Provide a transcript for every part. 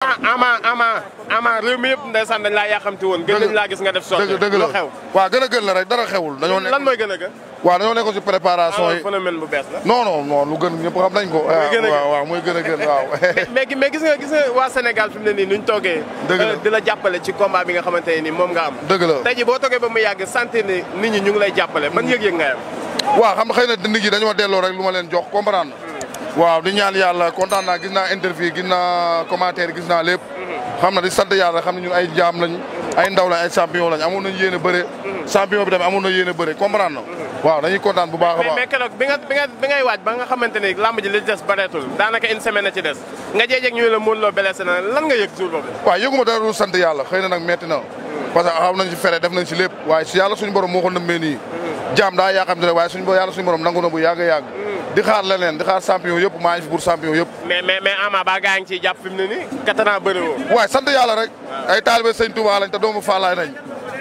ah ama ama ama réew mi yëpp ndeysaan dañ laa yàqamti woon gën nañ laa gis nga def sorte dëgg dëgg la lu xew waaw gën a gën la rek dara xewul dañoo nekk lan mooy gën a gën waaw dañoo nekkoon si préparation ah yi phénomène bu bees la non non non lu gën ñëpp xam nañ ko gën a gën. waaw waaw mooy gën a gën waaw mais mais gis nga gis nga waa Sénégal fi mu ne nii nuñ toogee Dëgg la. euh, di la jàppale ci combat bi nga xamante ne nii moom nga am dëgg la tey ji boo toogee ba mu yàgg sentir ni nit ñi ñu ngi lay jàppale ban yëg-yëg nga am waaw xam nga xëy na nit ñi dañoo delloo rek lu ma leen jox comprendre waaw di ñaan yàlla kontaan naa gis naa interview gis naa commentaire gis naa lépp xam na di sant yàlla xam ne ñun ay jaam lañ ay ndaw lañ ay champion lañ amoon nañ yéen a bëre champion bi tamit amoon na yéen a bëre comprendre na waaw dañuy kontaan bu baax a mais baax mais keroog bi nga bi nga bi ngay waaj ba nga xamante ni lamb ji li des bareetul daanaka une semaine a ci des nga jeejeg ñu la Modou Lo blessé na lan nga yëg jour boobu waaw yëguma dara lu sant yàlla xëy na nag metti na parce que xam nañ si fere def nañ si lépp waaye si yàlla suñu borom moo ko nëmmee nii jaam daa yaakaar ne waaye suñu bo yàlla suñu borom nangu na bu yàgg a yàgg di xaar leneen di xaar champion yëpp maa ngi fi pour champion yëpp mais mais mais Ama ba gaa ngi ciy jàpp fi mu ne nii quatre ans bëri woo waaye sant yàlla rek ay taalibe sëñ Touba lañ te doomu Faalaay nañ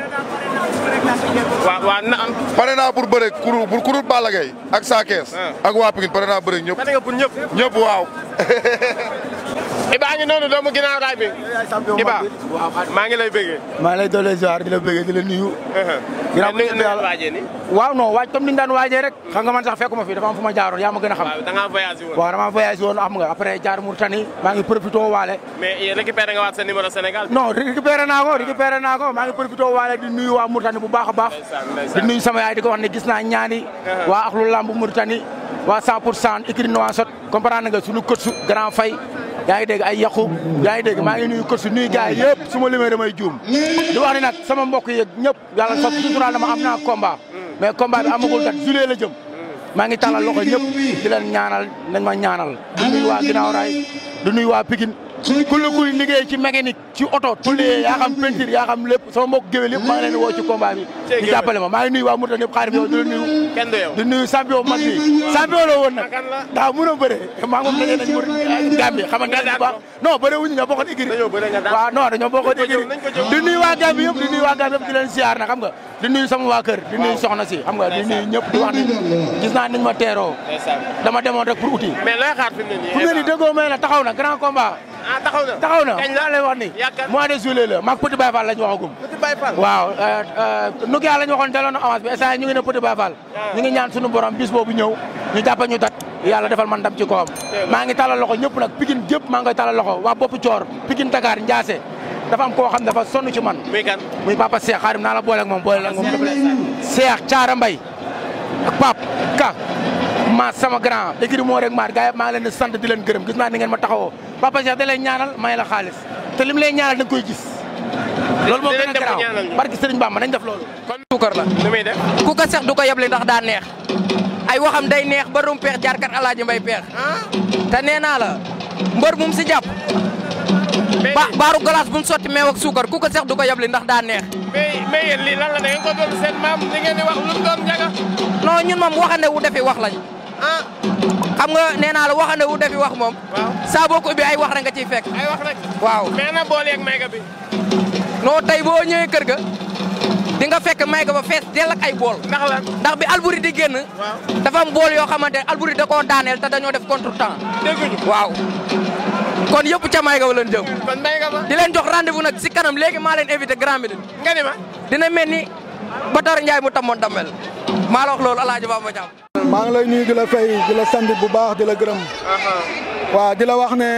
waaw waaw na am pare naa pour bëre kuru pour kuru Balla Gaye ak Sa Thiès ak waa Pikine pare naa bëre ñëpp pare nga pour ñëpp ñëpp waaw Iba ngi noonu doomu ginnaaw raay bi Iba maa ngi lay bëggee maa ngi lay doole ziar di la bëggee di la nuyu. ginnaaw mais ni sant nga yàlla waajee ni waaw non waaj comme ni ñu daan waajee rek. xam nga man sax fekkuma fi dafa am fu ma jaaroon yaa ma gën a xam. waaw da ngaa voyagé woon waaw dama voyagé woon xam nga après jaar Mauritanie maa ngi profité waale. mais récupéré nga waat sa numéro Sénégal non récupéré naa ko récupéré naa ko maa ngi profité waale di nuyu waa Mauritanie bu baax a baax. ndeysaan di ndeysaan nuyu sama yaay di ko wax ne gis naa ñaani. waa axlu lamb Mauritanie. waa 100 pour cent écrit Nouakchott comprendre nga suñu coach grand fay. yaa ngi dégg ay yaqub yaa ngi dégg maa ngi nuyu coach nuyu gars yi yëpp su ma limee damay juum. di wax ni nag sama mbokk yeeg ñëpp yàlla sax suturaal dama am naa combat. mais combat bi amagul date juillet la jëm. maa ngi tàllal loxo ñëpp di leen ñaanal nañ ma ñaanal. di nuyu waa ginnaaw raay di nuyu waa Pikine ku la kuy liggéey ci mécanique ci oto tulli yaa xam peinture yaa xam lépp sama mbokk géwél yëpp maa ngi leen di woo ci combat bi ñu jàppale ma maa ngi nuyu waa Mauritanie yëpp xaarim yow di la nuyu kenn du yow di nuyu champion mag bi champion la woon nag kan la daa mën a bëre maa ngi moom daje nañ mu Gambie xamante ne bu baax non bëre wuñu ñoo bokkoon écurie dañoo bëre nga daan waaw non dañoo bokkoon Nañ ko jëw, écurie nañ ko jëw. di nuyu waa Gambie yëpp di nuyu waa Gambie yëpp di leen siyaar na xam nga di nuyu sama waa kër di nuyu soxna si xam nga di nuyu ñëpp di wax ni gis naa niñ ma teeroo ndeysaan dama demoon rek pour uti mais looy xaar fi mu ne nii fu mu ne nii déggoo may la taxaw na grand combat ah taxaw na taxaw na kañ la laa lay wax ni Yaakaar- mois de juillet la maag Petit Baye Fall lañ waxagum Petit Baye Fall waaw Nokia lañ waxoon teeloon na avance bi instant yii ñu ngi ne Petit Baye Fall ñu ngi ñaan suñu borom bis boobu ñëw ñu jàpp ñu dat yàlla defal man ndam ci kawam maa ngi talal loxo ñëpp nag Pikine gépp maa ngi koy talal loxo waa bopp coor Pikine Dakar Ndiassé dafa am koo xam dafa sonn ci man muy kan muy papa Cheikh xaarim naa la boole ak moom boole la ak moom Cheikh Thiara Mbaye ak Pape Ka ma sama grand écrit moo rek maar gars yi maa ngi leen di sant di leen gërëm gis naa ni ngeen ma taxawoo papa Cheikh da lay ñaanal may la xaalis te lim lay ñaanal da nga koy gis loolu moo gën a dinañ dem ba garaaw ñaanal ñu. barki Sëriñ Bamba nañ def loolu suukar la nu muy def ku ko sex du ko yebli ndax daa neex ay waxam day neex ba rum peex jaarkat alaaji mbay peex te nee naa la mbër bu mu si jàpp mais ba baaru glace bu mu sotti meew ak suukar ku ko sex du ko yebli ndax daa neex mais mais yéen lii lan la da ngeen ko doon seen maam li ngeen di wax lu mu doon njaga non ñun moom waxande wu defi wax lañ ah xam nga nee naa la waxande wu defi wax moom waaw saa boo ko ubbi ay wax rek nga ciy fekk ay wax rek waaw mais na boole ak mayga bi non tey boo ñëwee kër ga di nga fekk may ga ba fees dell ak ay bool ndax lan ndax bi Alboury di génn waaw dafa am bool yoo xamante ne Alboury da koo daaneel te dañoo def contre temps dégguñu waaw kon yëpp ca may ga wa leen jëm kon mayga ba di leen jox rendez-vous nag si kanam léegi maa leen invité Grand Médine nga ni ma dina mel ni Batar Ndiaye mu tamoon dammel maa la wax loolu El Hadj Bamba Thiam. maa ngi lay nuyu di la fay di la sant bu baax di la gërëm waaw di la wax ne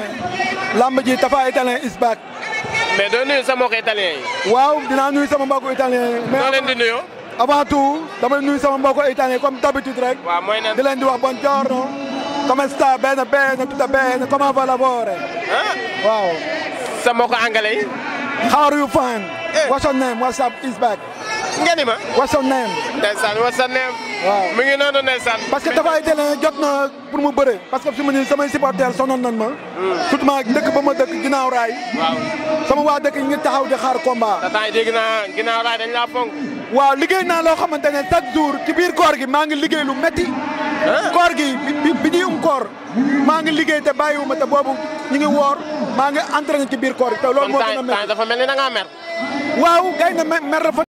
lamb ji Tapha Italien is back mais doo nuyu sa mbokk italien yi waaw dinaa nuyu sama mbokku italien doo mais leen di nuyoo avant tout damay nuyu sama mbokku italien comme d'habitude rek waaw mooy nan di leen di wax buongiorno come sta bene bene tutto bene come va lavoro ah waaw sa mbokk anglais yi how are you fine what's your name what's up is back nga ni ma what's your name ndeysaan what's your name waaw mi ngi noonu ndeysaan parce que Tapha Italien jot na pour mu bëre parce que fi mu ne nii samay supporters sonal nañ ma surtout ma dëkk ba ma dëkk ginnaaw raay waaw sama waa dëkk yi ngi taxaw di xaar combat te temps yi dégg naa ginnaaw raay dañ laa fonk waaw liggéey naa loo xamante ne chaque jour ci biir koor gi maa ngi liggéey lu métti koor gi bi bi- bi ñuy um koor maa ngi liggéey te bàyyiwuma te boobu ñu ngi woor maa ngi entraîné ci biir koor gi te loolu kon moo temps gën a yi temps yi métti dafa mel ni da ngaa mer waaw gay na mer mer dafa